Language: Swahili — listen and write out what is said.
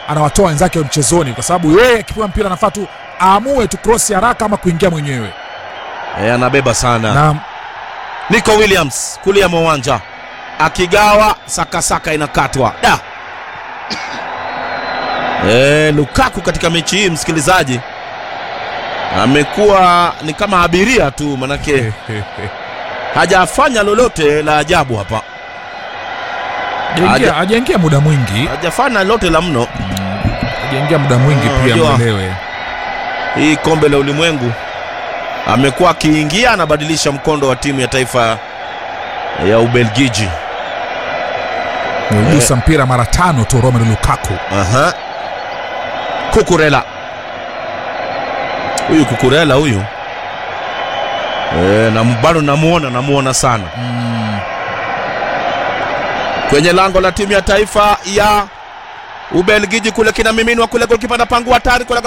anawatoa wenzake mchezoni, kwa sababu yeye akipewa mpira anafaa tu aamue tu cross haraka ama kuingia mwenyewe. e, anabeba sana Na Nico Williams kulia mwa uwanja akigawa sakasaka inakatwa da e, Lukaku katika mechi hii msikilizaji amekuwa ni kama abiria tu manake hajafanya lolote la ajabu hapa hajaingia- Haja- hajaingia muda mwingi, hajafanya lolote la mno hajaingia muda mwingi Ah, pia, unajua. mwelewe. hii kombe la ulimwengu amekuwa akiingia anabadilisha mkondo wa timu ya taifa ya Ubelgiji Amegusa mpira mara tano tu Romelu Lukaku. Aha. Kukurela huyu Kukurela huyu e, na bado namuona namuona sana kwenye lango la timu ya taifa ya Ubelgiji kule kinamiminwa kule golikipa anapangua hatari kule